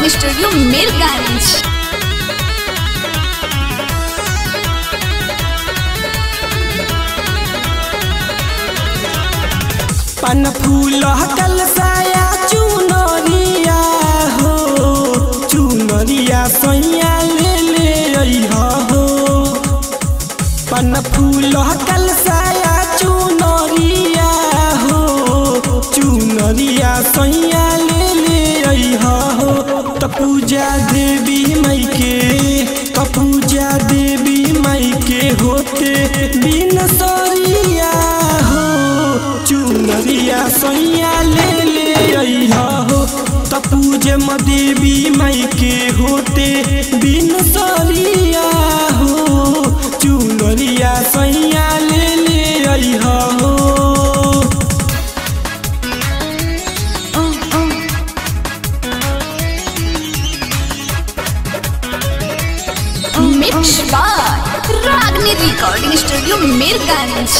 Recording studio Mirganj पन फूल कलसाया चुनरिया हो चुनरिया सैया ले ले अइहा हो पन फूल कलसाया चुनरिया हो चुनरिया सैया ले ले अइहा हो त पूजा देवी मई के त पूजा देवी मई के होते बिन सरिया हो चुनरिया सैया ले ले अइहा हो त पूजे म देवी मई के होते बिन सरिया हो चुनरिया सैया ले ले अइहा हो mix by Ragini recording studio Mirganj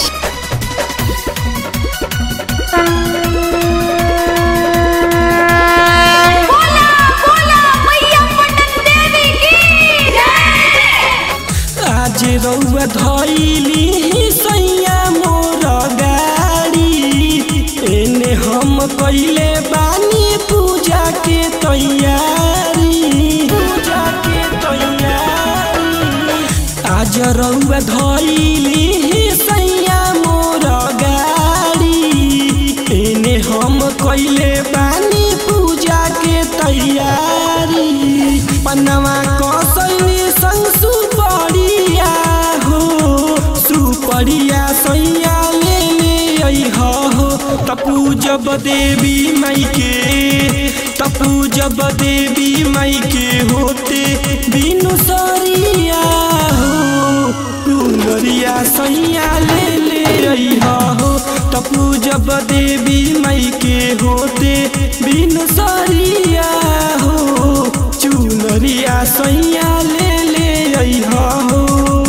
बोला बोला मैया पटन देवी की जय आज रउआ धैली सैया मोर गाड़ी एने हम कैले बानी पूजा के तैयारी पूजा के तैयारी आज रउआ धैली सैया मोर गाड़ी एने हम कैले बानी पूजा के तैयारी पनवा कसैली संग सुपरिया हो सुपरिया सैया ले ले अइहा हो तपू जब देवी मई के तपू जब देवी मई के होते बिनु सरिया हो कुंवरिया सैया ले ले अइहा हो तपू जब देवी मई के होते बिनु सरिया हो चुनरिया सैया ले ले अइहा हो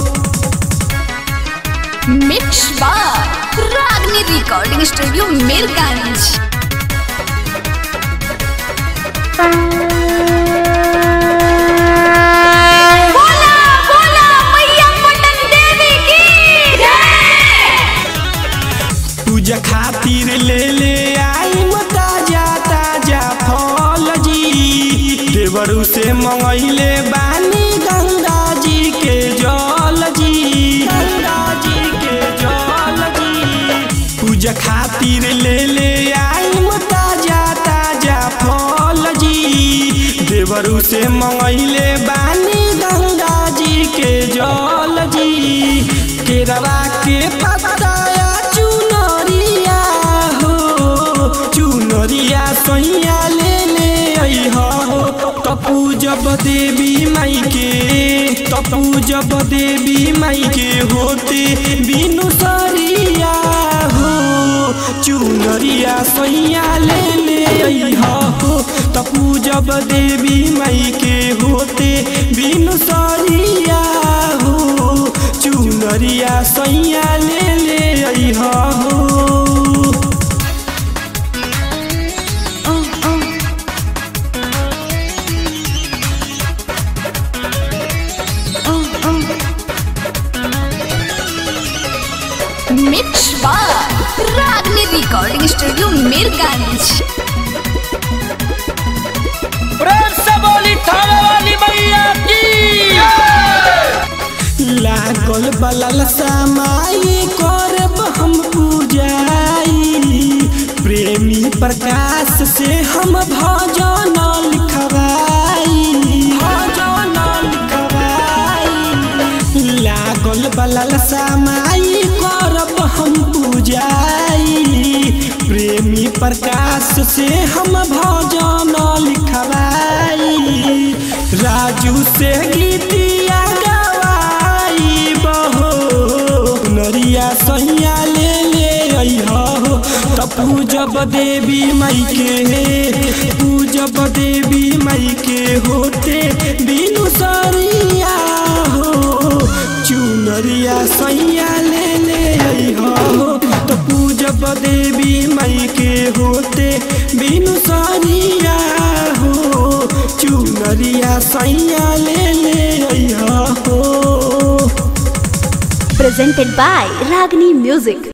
mix by Ragini recording studio Mirganj बोला बोला मैया पटन देवी की जय पूजा खातिर ले ले आई ताजा ताजा फल जी देवरू से मंगैले बानी गंगा जी के जल जी गंगा जी के जल जी पूजा खातिर ले ले आई ताजा ताजा फल जी देवरू से मंगैले बानी गंगा जी के जल जी केरवा के पताया चुनरिया हो चुनरिया सैया ले ले अइहा हो तपू जब देवी माई के तपू जब देवी माई के होते बिनु सरिया हो चुनरिया सैया ले ले अइहा हो तपू जब देवी माई के होते बिनु सरिया हो चुनरिया सैया ले ले अइहा हो mix by Ragini recording studio Mirganj प्रेम से बोली थाने वाली मैया की लागल बलल समाई करब हम पूजाई प्रेमी प्रकाश से हम भजन लिखवाई भजन लिखवाई लागल बलल समाई करब हम पूजाई प्रेमी प्रकाश से हम भजन लिखवाई राजू से गीतिया गवाई बहो नरिया सैया ले ले अइहा हो तपू जब देवी मई के पूजब देवी मई के होते बिनु सरिया हो चुनरिया सैया ले ले अइहा हो तो पूजब देवी मई के होते बिनु सरिया हो चुन चुनरिया सैया ले ले अइहा हो presented by Ragini Music.